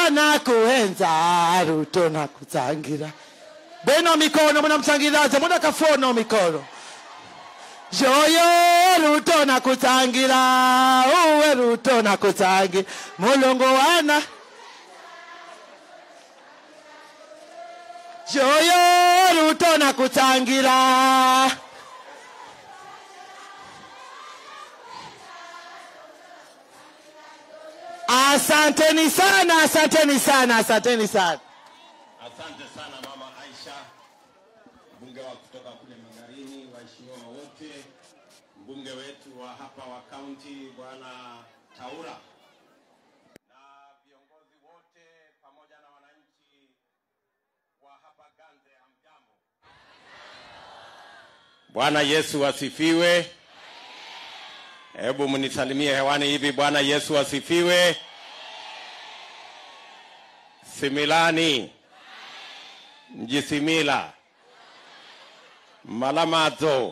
na kuenza ruto na kutsangira beno mikono munamtsangiraza mudakafono mikono joyo ruto na kutsangira uwe ruto na kutsangira mulungu wana joyo ruto na kutsangira asanteni sana asanteni sana asanteni sana Asante sana mama Aisha, mbunge wa kutoka kule Magarini, waheshimiwa wote, mbunge wetu wa hapa wa kaunti bwana Taura na viongozi wote pamoja na wananchi wa hapa Ganze, hamjambo? Bwana Yesu asifiwe. Hebu mnisalimie hewani hivi, Bwana Yesu asifiwe. Similani mjisimila malamadzo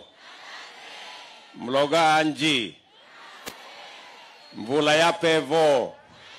mloganji mvula ya pevo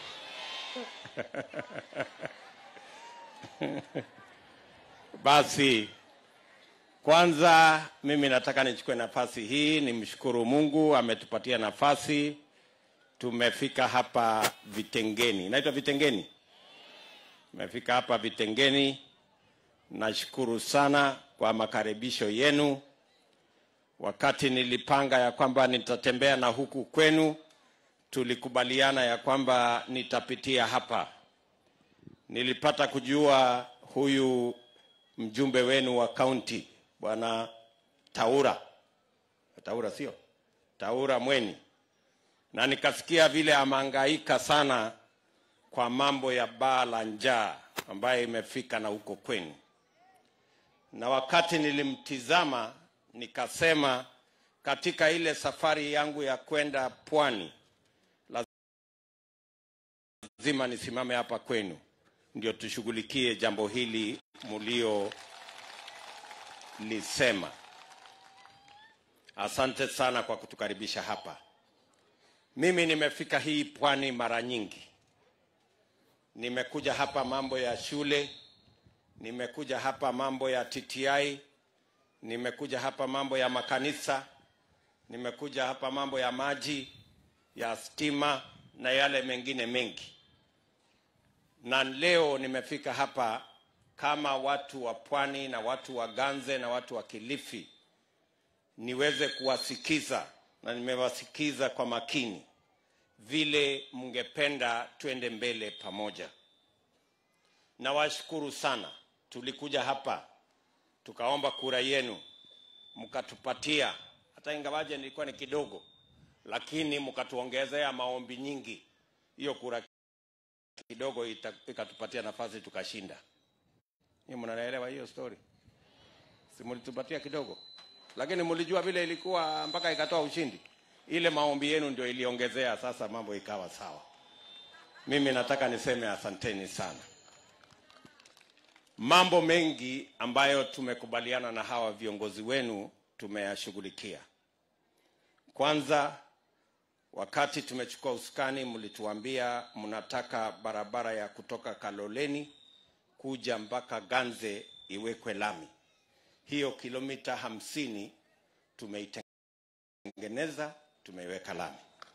basi kwanza mimi nataka nichukue nafasi hii nimshukuru mungu ametupatia nafasi tumefika hapa vitengeni inaitwa vitengeni tumefika hapa vitengeni Nashukuru sana kwa makaribisho yenu. Wakati nilipanga ya kwamba nitatembea na huku kwenu, tulikubaliana ya kwamba nitapitia hapa. Nilipata kujua huyu mjumbe wenu wa kaunti bwana Taura, Taura sio Taura Mweni, na nikasikia vile amehangaika sana kwa mambo ya baa la njaa ambayo imefika na huko kwenu na wakati nilimtizama nikasema katika ile safari yangu ya kwenda pwani lazima nisimame hapa kwenu ndio tushughulikie jambo hili muliolisema asante sana kwa kutukaribisha hapa mimi nimefika hii pwani mara nyingi nimekuja hapa mambo ya shule nimekuja hapa mambo ya TTI, nimekuja hapa mambo ya makanisa, nimekuja hapa mambo ya maji, ya stima na yale mengine mengi. Na leo nimefika hapa kama watu wa pwani na watu wa Ganze na watu wa Kilifi niweze kuwasikiza na nimewasikiza kwa makini vile mngependa twende mbele pamoja. Nawashukuru sana tulikuja hapa tukaomba kura yenu mkatupatia, hata ingawaje nilikuwa ni kidogo, lakini mkatuongezea maombi nyingi. Hiyo kura kidogo ita, ikatupatia nafasi tukashinda. Ni mnaelewa hiyo story? Si mlitupatia kidogo, lakini mlijua vile ilikuwa mpaka ikatoa ushindi. Ile maombi yenu ndio iliongezea, sasa mambo ikawa sawa. Mimi nataka niseme asanteni sana mambo mengi ambayo tumekubaliana na hawa viongozi wenu tumeyashughulikia. Kwanza, wakati tumechukua usukani, mlituambia mnataka barabara ya kutoka Kaloleni kuja mpaka Ganze iwekwe lami. Hiyo kilomita hamsini tumeitengeneza, tumeiweka lami.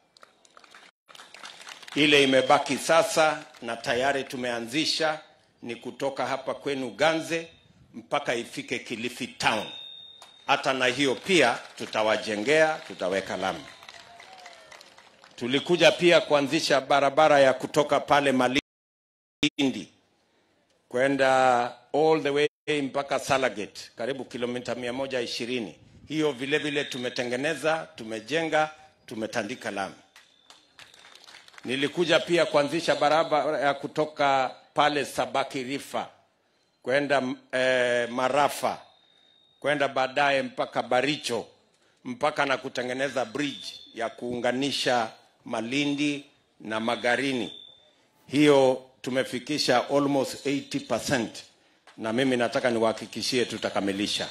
Ile imebaki sasa na tayari tumeanzisha ni kutoka hapa kwenu Ganze mpaka ifike Kilifi town. Hata na hiyo pia tutawajengea, tutaweka lami. Tulikuja pia kuanzisha barabara ya kutoka pale Malindi kwenda all the way mpaka Salagate, karibu kilomita mia moja ishirini. Hiyo vile vile tumetengeneza, tumejenga, tumetandika lami. Nilikuja pia kuanzisha barabara ya kutoka pale Sabaki Rifa kwenda eh, Marafa kwenda baadaye mpaka Baricho mpaka na kutengeneza bridge ya kuunganisha Malindi na Magarini. Hiyo tumefikisha almost 80% na mimi nataka niwahakikishie tutakamilisha.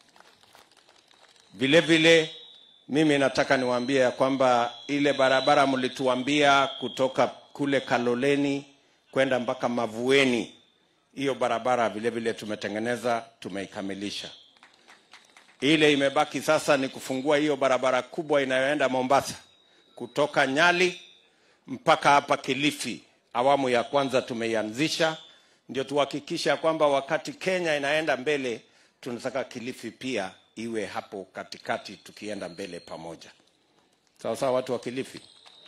Vile vile mimi nataka niwaambie ya kwamba ile barabara mlituambia kutoka kule Kaloleni kwenda mpaka Mavueni. Hiyo barabara vile vile tumetengeneza, tumeikamilisha. Ile imebaki sasa ni kufungua hiyo barabara kubwa inayoenda Mombasa kutoka Nyali mpaka hapa Kilifi. Awamu ya kwanza tumeianzisha, ndio tuhakikisha kwamba wakati Kenya inaenda mbele, tunataka Kilifi pia iwe hapo katikati, tukienda mbele pamoja. Sawa sawa, watu wa Kilifi.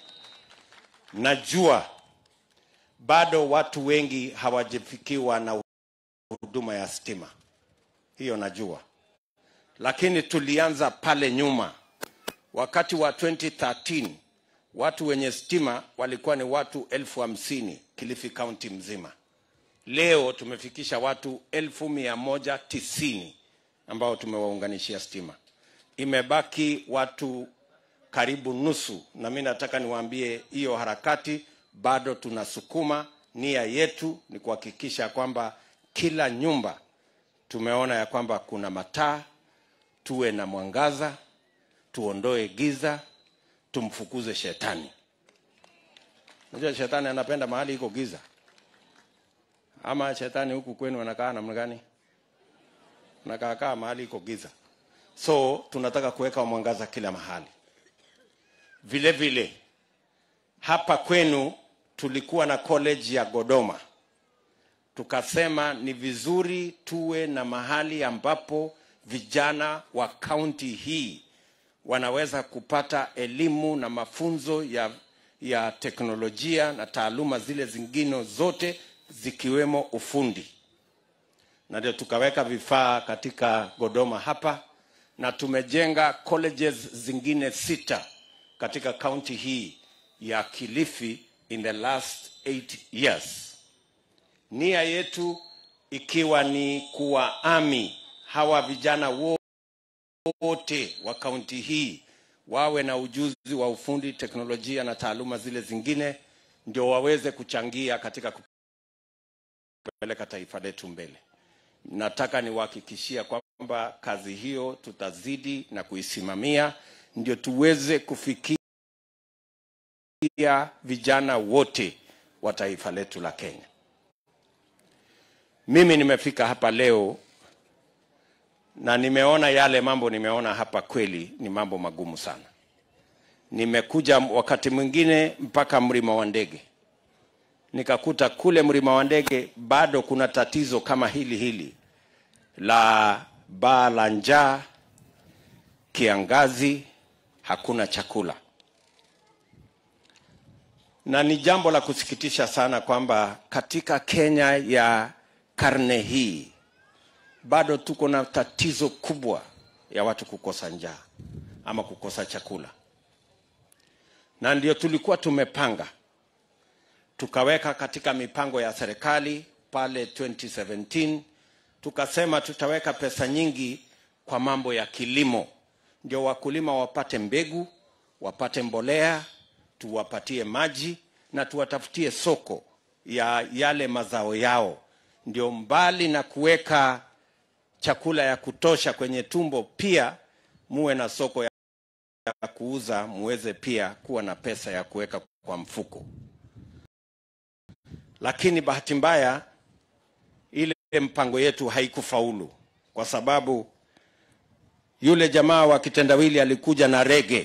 Najua bado watu wengi hawajafikiwa na huduma ya stima, hiyo najua, lakini tulianza pale nyuma wakati wa 2013 watu wenye stima walikuwa ni watu elfu hamsini Kilifi County mzima. Leo tumefikisha watu elfu mia moja tisini ambao tumewaunganishia stima. Imebaki watu karibu nusu, na mi nataka niwaambie hiyo harakati bado tunasukuma. Nia yetu ni kuhakikisha kwamba kila nyumba tumeona ya kwamba kuna mataa, tuwe na mwangaza, tuondoe giza, tumfukuze shetani. Unajua shetani anapenda mahali iko giza, ama shetani huku kwenu anakaa namna gani? Nakaakaa mahali iko giza, so tunataka kuweka mwangaza kila mahali. Vile vile hapa kwenu tulikuwa na college ya Godoma, tukasema ni vizuri tuwe na mahali ambapo vijana wa kaunti hii wanaweza kupata elimu na mafunzo ya, ya teknolojia na taaluma zile zingine zote zikiwemo ufundi, na ndio tukaweka vifaa katika Godoma hapa, na tumejenga colleges zingine sita katika kaunti hii ya Kilifi in the last eight years. Nia yetu ikiwa ni kuwaami hawa vijana wote wa kaunti hii wawe na ujuzi wa ufundi, teknolojia na taaluma zile zingine, ndio waweze kuchangia katika kupeleka taifa letu mbele. Nataka niwahakikishia kwamba kazi hiyo tutazidi na kuisimamia, ndio tuweze kufikia vijana wote wa taifa letu la Kenya. Mimi nimefika hapa leo na nimeona yale mambo nimeona hapa, kweli ni mambo magumu sana. Nimekuja wakati mwingine mpaka mlima wa ndege, nikakuta kule mlima wa ndege bado kuna tatizo kama hili hili la baa la njaa, kiangazi, hakuna chakula, na ni jambo la kusikitisha sana kwamba katika Kenya ya karne hii bado tuko na tatizo kubwa ya watu kukosa njaa ama kukosa chakula, na ndio tulikuwa tumepanga tukaweka katika mipango ya serikali pale 2017 tukasema tutaweka pesa nyingi kwa mambo ya kilimo, ndio wakulima wapate mbegu, wapate mbolea, tuwapatie maji na tuwatafutie soko ya yale mazao yao, ndio mbali na kuweka chakula ya kutosha kwenye tumbo, pia muwe na soko ya kuuza, muweze pia kuwa na pesa ya kuweka kwa mfuko. Lakini bahati mbaya ile mpango yetu haikufaulu, kwa sababu yule jamaa wa kitendawili alikuja na rege,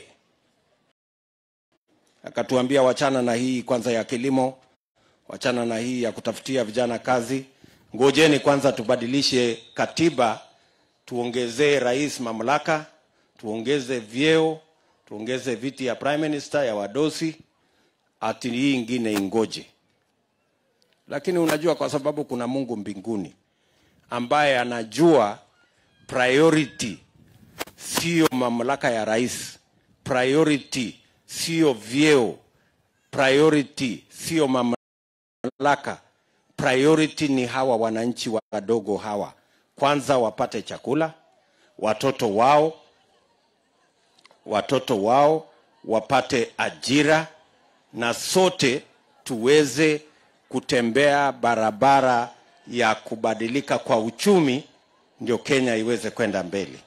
akatuambia wachana na hii kwanza ya kilimo, wachana na hii ya kutafutia vijana kazi ngojeni kwanza tubadilishe katiba, tuongezee rais mamlaka, tuongeze vyeo, tuongeze viti ya prime minister ya wadosi, ati hii ingine ingoje. Lakini unajua, kwa sababu kuna Mungu mbinguni ambaye anajua priority sio mamlaka ya rais, priority sio vyeo, priority sio mamlaka priority ni hawa wananchi wadogo hawa, kwanza wapate chakula, watoto wao watoto wao wapate ajira, na sote tuweze kutembea barabara ya kubadilika kwa uchumi, ndio Kenya iweze kwenda mbele.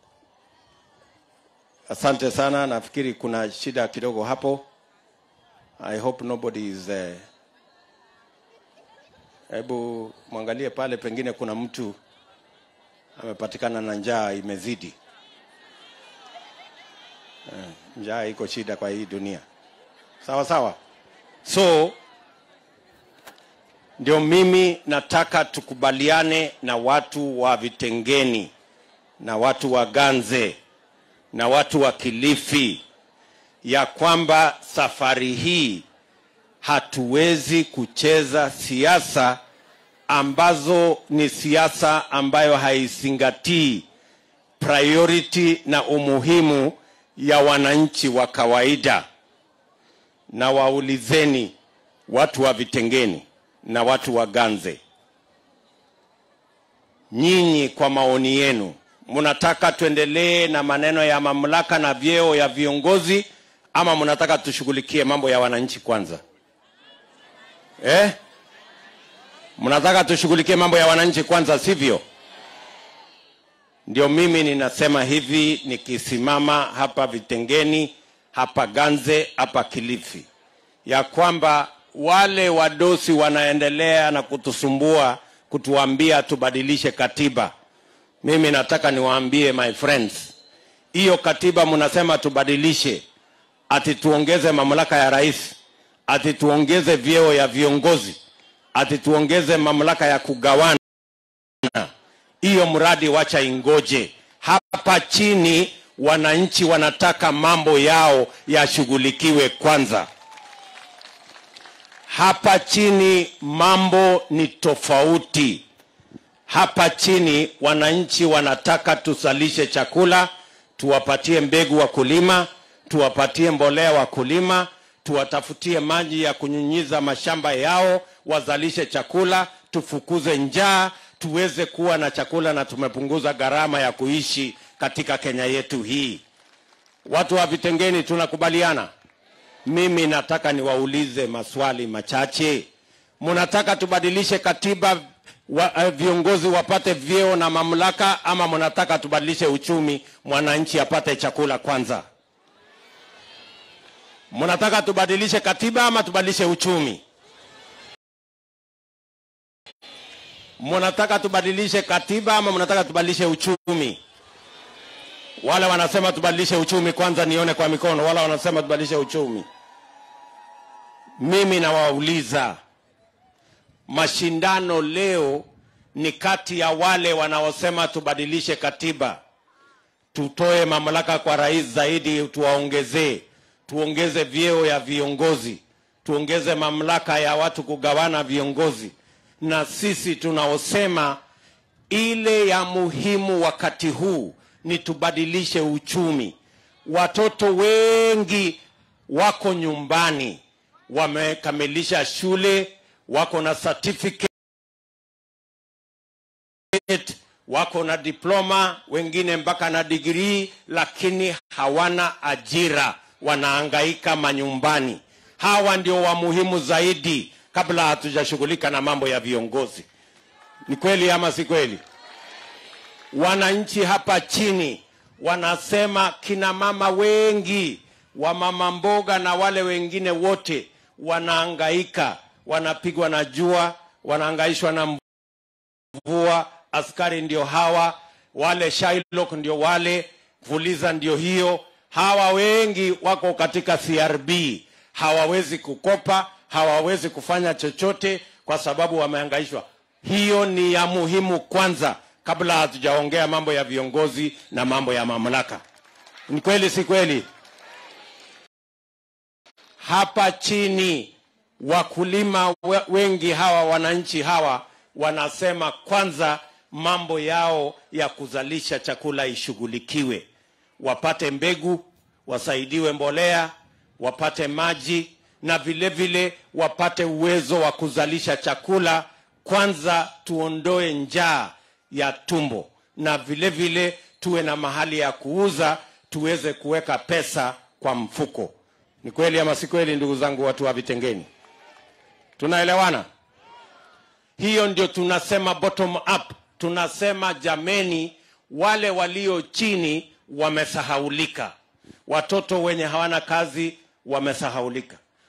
Asante sana, nafikiri kuna shida kidogo hapo. I hope nobody is uh, hebu mwangalie pale, pengine kuna mtu amepatikana na njaa imezidi. Eh, njaa iko shida kwa hii dunia, sawa sawa. So ndio mimi nataka tukubaliane na watu wa Vitengeni na watu wa Ganze na watu wa Kilifi ya kwamba safari hii hatuwezi kucheza siasa ambazo ni siasa ambayo haizingatii priority na umuhimu ya wananchi wa kawaida. Na waulizeni watu wa Vitengeni na watu wa Ganze, nyinyi kwa maoni yenu, mnataka tuendelee na maneno ya mamlaka na vyeo ya viongozi ama mnataka tushughulikie mambo ya wananchi kwanza eh? Mnataka tushughulikie mambo ya wananchi kwanza, sivyo? Ndio mimi ninasema hivi, nikisimama hapa Vitengeni, hapa Ganze, hapa Kilifi, ya kwamba wale wadosi wanaendelea na kutusumbua kutuambia tubadilishe katiba. Mimi nataka niwaambie my friends, hiyo katiba mnasema tubadilishe, ati tuongeze mamlaka ya rais, ati tuongeze vyeo ya viongozi, ati tuongeze mamlaka ya kugawana. Hiyo mradi wacha ingoje. Hapa chini wananchi wanataka mambo yao yashughulikiwe kwanza. Hapa chini mambo ni tofauti. Hapa chini wananchi wanataka tusalishe chakula, tuwapatie mbegu wakulima, tuwapatie mbolea wakulima, tuwatafutie maji ya kunyunyiza mashamba yao, wazalishe chakula, tufukuze njaa, tuweze kuwa na chakula na tumepunguza gharama ya kuishi katika Kenya yetu hii. Watu wa Vitengeni tunakubaliana? Mimi nataka niwaulize maswali machache. Mnataka tubadilishe katiba wa, uh, viongozi wapate vyeo na mamlaka ama mnataka tubadilishe uchumi mwananchi apate chakula kwanza? Mnataka tubadilishe katiba ama tubadilishe uchumi? Mnataka tubadilishe katiba ama mnataka tubadilishe uchumi? Wale wanasema tubadilishe uchumi kwanza, nione kwa mikono. Wale wanasema tubadilishe uchumi. Mimi nawauliza, mashindano leo ni kati ya wale wanaosema tubadilishe katiba, tutoe mamlaka kwa rais zaidi, tuwaongezee, tuongeze vyeo ya viongozi, tuongeze mamlaka ya watu kugawana viongozi, na sisi tunaosema ile ya muhimu wakati huu ni tubadilishe uchumi. Watoto wengi wako nyumbani, wamekamilisha shule, wako na certificate, wako na diploma, wengine mpaka na digrii, lakini hawana ajira, wanaangaika manyumbani. Hawa ndio wa muhimu zaidi, kabla hatujashughulika na mambo ya viongozi. Ni kweli ama si kweli? wananchi hapa chini wanasema kina mama wengi wa mama mboga na wale wengine wote wanaangaika, wanapigwa na jua, wanaangaishwa na mvua. Askari ndio hawa, wale Shylock ndio wale, Fuliza ndio hiyo. Hawa wengi wako katika CRB, hawawezi kukopa, hawawezi kufanya chochote kwa sababu wameangaishwa. Hiyo ni ya muhimu kwanza kabla hatujaongea mambo ya viongozi na mambo ya mamlaka. Ni kweli si kweli? Hapa chini wakulima we- wengi hawa, wananchi hawa wanasema kwanza mambo yao ya kuzalisha chakula ishughulikiwe, wapate mbegu, wasaidiwe mbolea, wapate maji na vile vile wapate uwezo wa kuzalisha chakula. Kwanza tuondoe njaa ya tumbo na vile vile tuwe na mahali ya kuuza tuweze kuweka pesa kwa mfuko. Ni kweli ama si kweli, ndugu zangu, watu wa Vitengeni? Tunaelewana? Hiyo ndio tunasema bottom up. Tunasema jameni, wale walio chini wamesahaulika, watoto wenye hawana kazi wamesahaulika,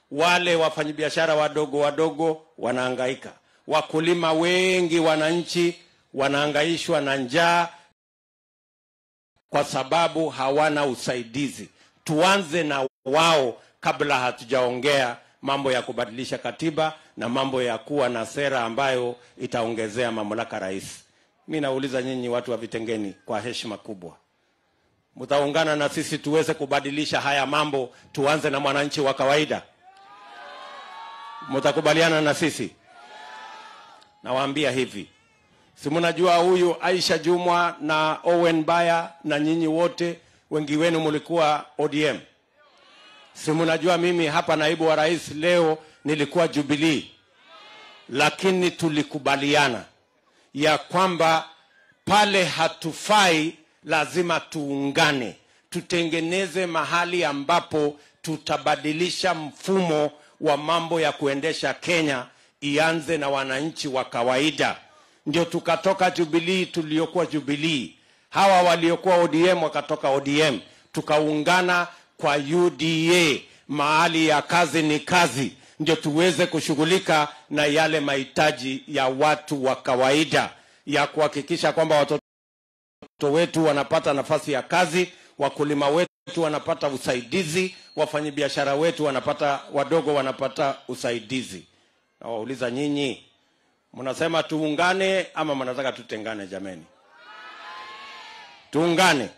wale wafanyabiashara wadogo wadogo wanahangaika, wakulima wengi, wananchi wanahangaishwa na njaa kwa sababu hawana usaidizi. Tuanze na wao kabla hatujaongea mambo ya kubadilisha katiba na mambo ya kuwa na sera ambayo itaongezea mamlaka rais. Mi nauliza nyinyi watu wa Vitengeni kwa heshima kubwa, mtaungana na sisi tuweze kubadilisha haya mambo, tuanze na mwananchi wa kawaida? Mtakubaliana na sisi? Nawaambia hivi, si mnajua huyu Aisha Jumwa na Owen Baya na nyinyi wote wengi wenu mlikuwa ODM. Si mnajua mimi hapa naibu wa rais leo nilikuwa Jubilee, lakini tulikubaliana ya kwamba pale hatufai, lazima tuungane, tutengeneze mahali ambapo tutabadilisha mfumo wa mambo ya kuendesha Kenya, ianze na wananchi wa kawaida. Ndio tukatoka Jubilee tuliokuwa Jubilee, hawa waliokuwa ODM wakatoka ODM, tukaungana kwa UDA, mahali ya kazi ni kazi, ndio tuweze kushughulika na yale mahitaji ya watu wa kawaida ya kuhakikisha kwamba watoto wetu wanapata nafasi ya kazi, wakulima wetu wanapata usaidizi, wafanyabiashara wetu wanapata, wadogo wanapata usaidizi. Nawauliza nyinyi, mnasema tuungane ama mnataka tutengane? Jameni, tuungane.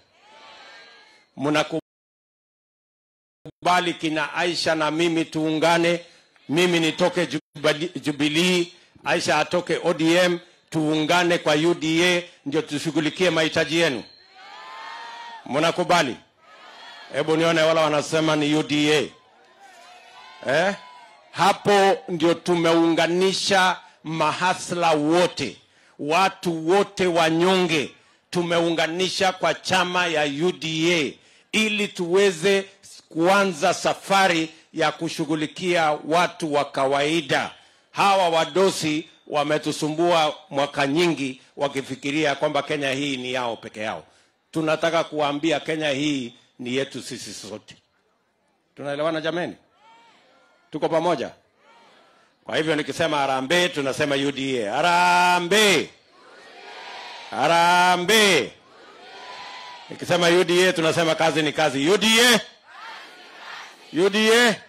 Mnakubali kina Aisha na mimi tuungane, mimi nitoke Jubali- Jubilee, Aisha atoke ODM, tuungane kwa UDA ndio tushughulikie mahitaji yenu. Mnakubali? Hebu nione wala wanasema ni UDA eh? Hapo ndio tumeunganisha mahasla wote, watu wote wanyonge, tumeunganisha kwa chama ya UDA ili tuweze kuanza safari ya kushughulikia watu wa kawaida. Hawa wadosi wametusumbua mwaka nyingi wakifikiria kwamba Kenya hii ni yao peke yao. Tunataka kuwaambia Kenya hii ni yetu sisi sote. Tunaelewana jameni? Tuko pamoja? Kwa hivyo nikisema harambee, tunasema UDA. Harambee, harambee. Nikisema UDA, tunasema kazi ni kazi. UDA, UDA.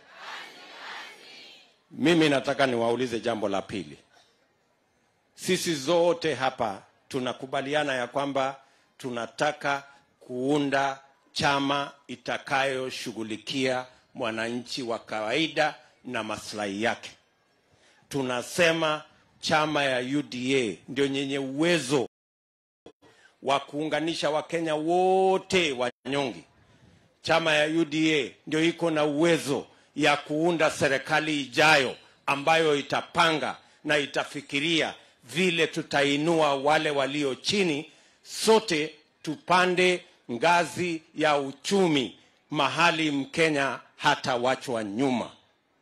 Mimi nataka niwaulize jambo la pili. Sisi zote hapa tunakubaliana ya kwamba tunataka kuunda chama itakayoshughulikia mwananchi wa kawaida na maslahi yake. Tunasema chama ya UDA ndio yenye uwezo wa kuunganisha Wakenya wote wanyonge. Chama ya UDA ndio iko na uwezo ya kuunda serikali ijayo ambayo itapanga na itafikiria vile tutainua wale walio chini, sote tupande ngazi ya uchumi, mahali Mkenya hatawachwa nyuma.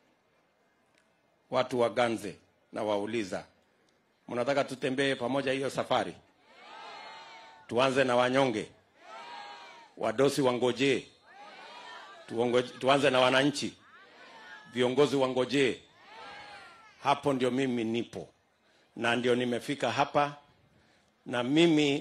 Watu wa Ganze na wauliza, mnataka tutembee pamoja hiyo safari? Tuanze na wanyonge, wadosi wangojee, tuongo- tuanze na wananchi, viongozi wangojee. Hapo ndio mimi nipo na ndio nimefika hapa, na mimi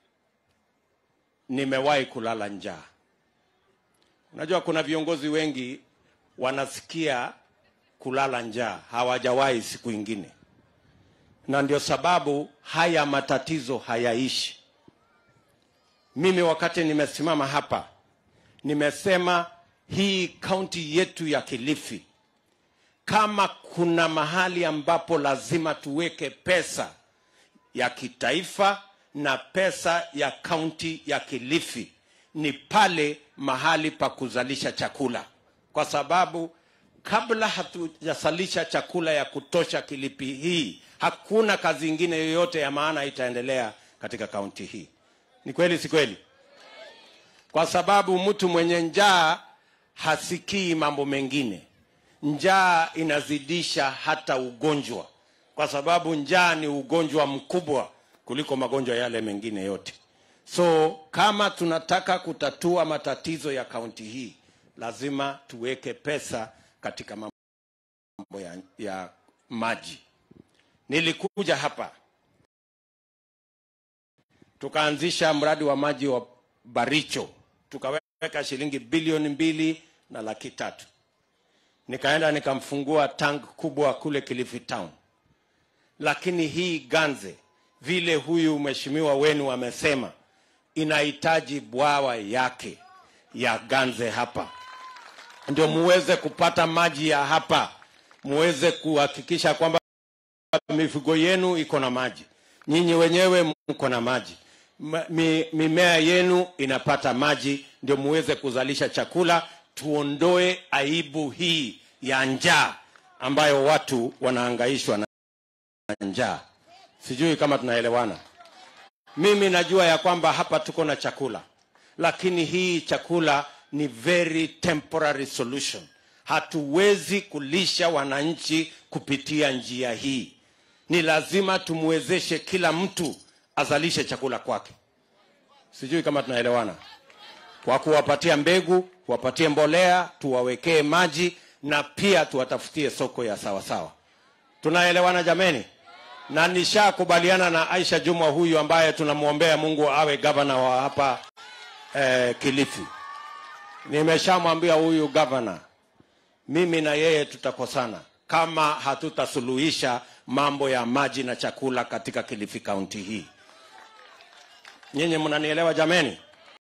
nimewahi kulala njaa. Unajua kuna viongozi wengi wanasikia kulala njaa, hawajawahi siku ingine, na ndio sababu haya matatizo hayaishi. Mimi wakati nimesimama hapa nimesema hii kaunti yetu ya Kilifi, kama kuna mahali ambapo lazima tuweke pesa ya kitaifa na pesa ya kaunti ya Kilifi ni pale mahali pa kuzalisha chakula, kwa sababu kabla hatujazalisha chakula ya kutosha Kilifi hii, hakuna kazi ingine yoyote ya maana itaendelea katika kaunti hii. Ni kweli, si kweli? Kwa sababu mtu mwenye njaa hasikii mambo mengine. Njaa inazidisha hata ugonjwa, kwa sababu njaa ni ugonjwa mkubwa kuliko magonjwa yale mengine yote. So kama tunataka kutatua matatizo ya kaunti hii, lazima tuweke pesa katika mambo ya, ya maji. Nilikuja hapa tukaanzisha mradi wa maji wa Baricho, tukaweka shilingi bilioni mbili na laki tatu. Nikaenda nikamfungua tank kubwa kule Kilifi Town, lakini hii Ganze, vile huyu mheshimiwa wenu amesema, inahitaji bwawa yake ya Ganze hapa ndio muweze kupata maji ya hapa, muweze kuhakikisha kwamba mifugo yenu iko na maji, nyinyi wenyewe mko na maji, Ma- mi, mimea yenu inapata maji, ndio muweze kuzalisha chakula. Tuondoe aibu hii ya njaa ambayo watu wanahangaishwa na njaa. Sijui kama tunaelewana. Mimi najua ya kwamba hapa tuko na chakula, lakini hii chakula ni very temporary solution. Hatuwezi kulisha wananchi kupitia njia hii. Ni lazima tumwezeshe kila mtu azalishe chakula kwake. Sijui kama tunaelewana, kwa kuwapatia mbegu, kuwapatie mbolea, tuwawekee maji na pia tuwatafutie soko ya sawasawa. Tunaelewana jameni? na nishakubaliana na Aisha Jumwa huyu ambaye tunamwombea Mungu awe gavana wa hapa eh, Kilifi. Nimeshamwambia huyu gavana, mimi na yeye tutakosana kama hatutasuluhisha mambo ya maji na chakula katika Kilifi kaunti hii. Nyinyi mnanielewa jameni?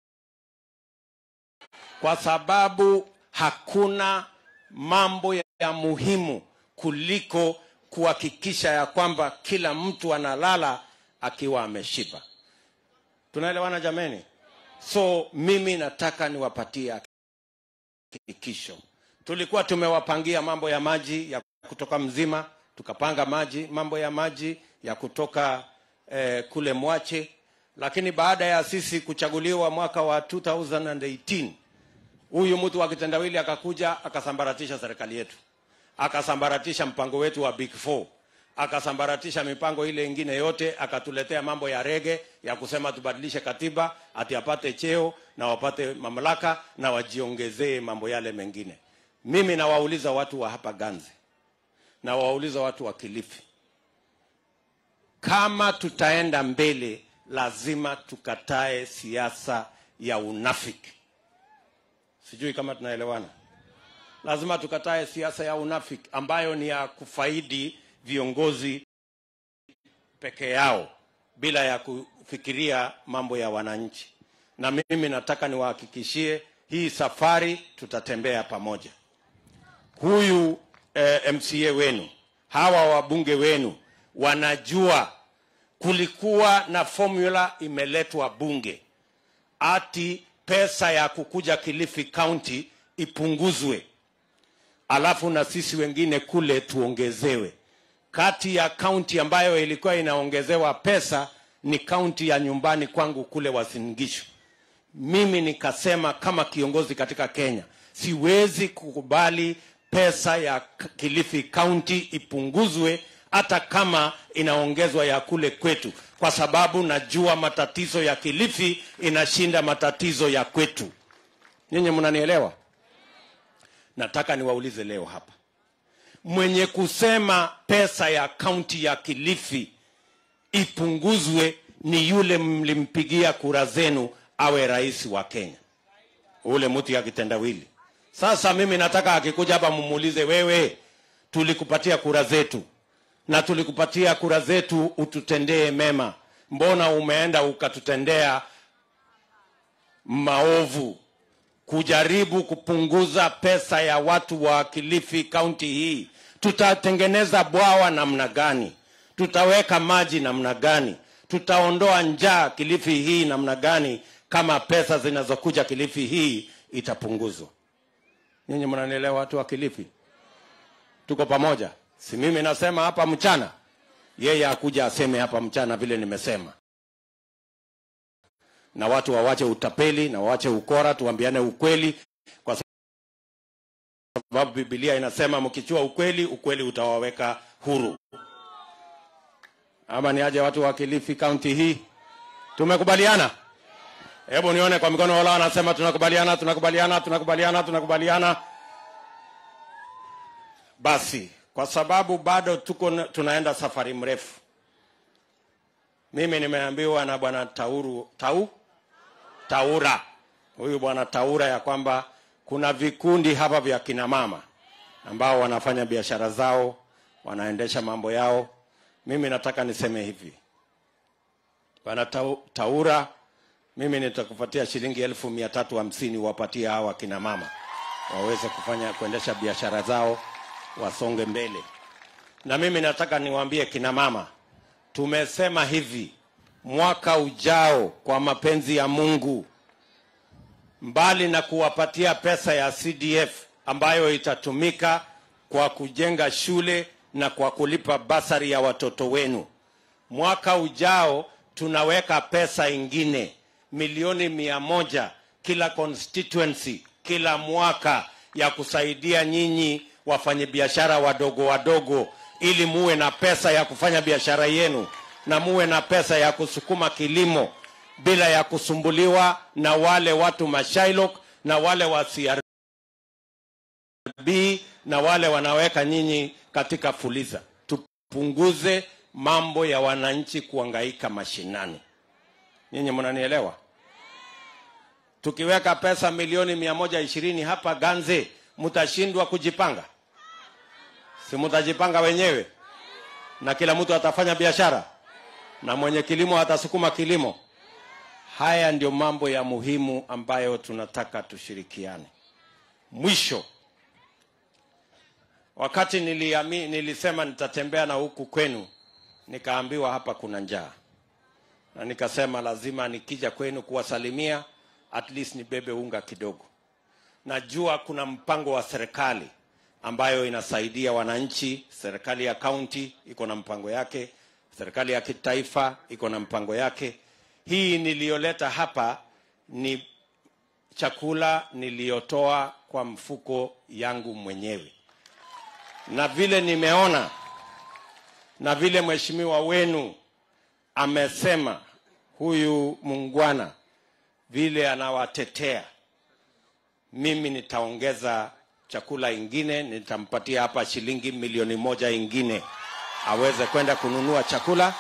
Kwa sababu hakuna mambo ya muhimu kuliko kuhakikisha ya kwamba kila mtu analala akiwa ameshiba. Tunaelewana jameni? So mimi nataka niwapatie hakikisho. Tulikuwa tumewapangia mambo ya maji ya kutoka Mzima, tukapanga maji mambo ya maji ya kutoka eh, kule Mwache, lakini baada ya sisi kuchaguliwa mwaka wa 2018 huyu mtu wa kitendawili akakuja akasambaratisha serikali yetu, akasambaratisha mpango wetu wa Big Four, akasambaratisha mipango ile ingine yote, akatuletea mambo ya rege ya kusema tubadilishe katiba ati apate cheo na wapate mamlaka na wajiongezee mambo yale mengine. Mimi nawauliza watu wa hapa Ganze, nawauliza watu wa Kilifi, kama tutaenda mbele, lazima tukatae siasa ya unafiki. Sijui kama tunaelewana. Lazima tukatae siasa ya unafiki ambayo ni ya kufaidi viongozi peke yao bila ya kufikiria mambo ya wananchi. Na mimi nataka niwahakikishie hii safari tutatembea pamoja. Huyu eh, MCA wenu, hawa wabunge wenu wanajua kulikuwa na formula imeletwa bunge ati pesa ya kukuja Kilifi County ipunguzwe, alafu na sisi wengine kule tuongezewe. Kati ya kaunti ambayo ilikuwa inaongezewa pesa ni kaunti ya nyumbani kwangu kule Uasin Gishu. Mimi nikasema kama kiongozi katika Kenya, siwezi kukubali pesa ya K- Kilifi County ipunguzwe hata kama inaongezwa ya kule kwetu, kwa sababu najua matatizo ya Kilifi inashinda matatizo ya kwetu. Nyinyi mnanielewa? Nataka niwaulize leo hapa, mwenye kusema pesa ya kaunti ya Kilifi ipunguzwe ni yule mlimpigia kura zenu awe rais wa Kenya, ule mtu ya kitendawili. Sasa mimi nataka akikuja hapa mumuulize, wewe, tulikupatia kura zetu na tulikupatia kura zetu ututendee mema, mbona umeenda ukatutendea maovu kujaribu kupunguza pesa ya watu wa Kilifi kaunti hii. Tutatengeneza bwawa namna gani? Tutaweka maji namna gani? Tutaondoa njaa Kilifi hii namna gani kama pesa zinazokuja Kilifi hii itapunguzwa? Nyinyi mnanielewa, watu wa Kilifi? Tuko pamoja? Si mimi nasema hapa mchana, yeye akuja aseme hapa mchana vile nimesema na watu wawache utapeli na wawache ukora, tuambiane ukweli, kwa sababu Biblia inasema mkichua ukweli, ukweli utawaweka huru. Ama ni aje watu wa Kilifi kaunti hii? Tumekubaliana? Hebu nione kwa mikono wala wanasema tunakubaliana, tunakubaliana, tunakubaliana, tunakubaliana. Basi kwa sababu bado tuko na- tunaenda safari mrefu. Mimi nimeambiwa na bwana Tauru Tau Taura, huyu bwana Taura, ya kwamba kuna vikundi hapa vya kina mama ambao wanafanya biashara zao, wanaendesha mambo yao. Mimi nataka niseme hivi, bwana Tau- Taura, mimi nitakupatia shilingi elfu mia tatu hamsini wapatie hawa kina mama waweze kufanya kuendesha biashara zao, wasonge mbele. Na mimi nataka niwaambie kina mama, tumesema hivi, mwaka ujao, kwa mapenzi ya Mungu, mbali na kuwapatia pesa ya CDF ambayo itatumika kwa kujenga shule na kwa kulipa basari ya watoto wenu, mwaka ujao tunaweka pesa ingine milioni mia moja kila constituency kila mwaka ya kusaidia nyinyi wafanyabiashara wadogo wadogo, ili muwe na pesa ya kufanya biashara yenu na muwe na pesa ya kusukuma kilimo bila ya kusumbuliwa na wale watu mashailok na wale wa CRB na wale wanaweka nyinyi katika fuliza. Tupunguze mambo ya wananchi kuangaika mashinani. Nyinyi mnanielewa? Tukiweka pesa milioni mia moja ishirini hapa Ganze, mtashindwa kujipanga? Si mtajipanga wenyewe, na kila mtu atafanya biashara, na mwenye kilimo atasukuma kilimo. Haya ndio mambo ya muhimu ambayo tunataka tushirikiane. Mwisho, wakati niliami, nilisema nitatembea na huku kwenu, nikaambiwa hapa kuna njaa, na nikasema lazima nikija kwenu kuwasalimia at least nibebe unga kidogo. Najua kuna mpango wa serikali ambayo inasaidia wananchi. Serikali ya kaunti iko na mpango yake, serikali ya kitaifa iko na mpango yake. Hii niliyoleta hapa ni chakula niliyotoa kwa mfuko yangu mwenyewe, na vile nimeona na vile mheshimiwa wenu amesema, huyu mungwana vile anawatetea, mimi nitaongeza chakula ingine, nitampatia hapa shilingi milioni moja ingine aweze kwenda kununua chakula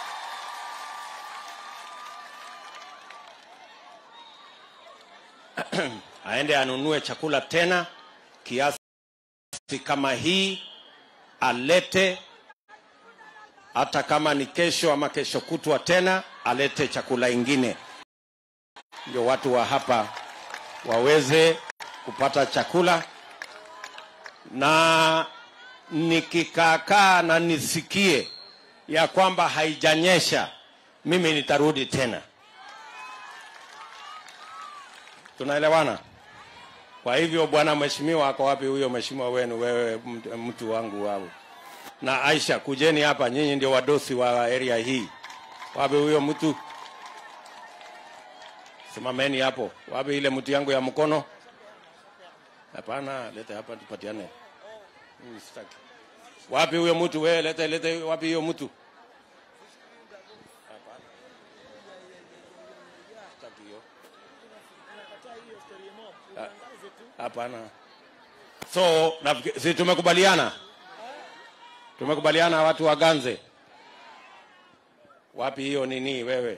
aende anunue chakula tena kiasi kama hii, alete hata kama ni kesho ama kesho kutwa tena, alete chakula ingine ndio watu wa hapa waweze kupata chakula, na nikikaakaa na nisikie ya kwamba haijanyesha, mimi nitarudi tena. Tunaelewana? Kwa hivyo, bwana mheshimiwa, ako wapi huyo mheshimiwa wenu? Wewe mtu- mtu wangu wao na Aisha, kujeni hapa, nyinyi ndio wadosi wa area hii. Wapi huyo mtu? Simameni hapo. Wapi ile mtu yangu ya mkono? Hapana, lete hapa tupatiane. Mimi sitaki. Wapi huyo mtu? Wewe lete lete, wapi hiyo mtu? Hapana. Sitaki hiyo. Ha- Hapana. So, nafikiri- si tumekubaliana? Tumekubaliana watu waganze. Wapi hiyo nini wewe?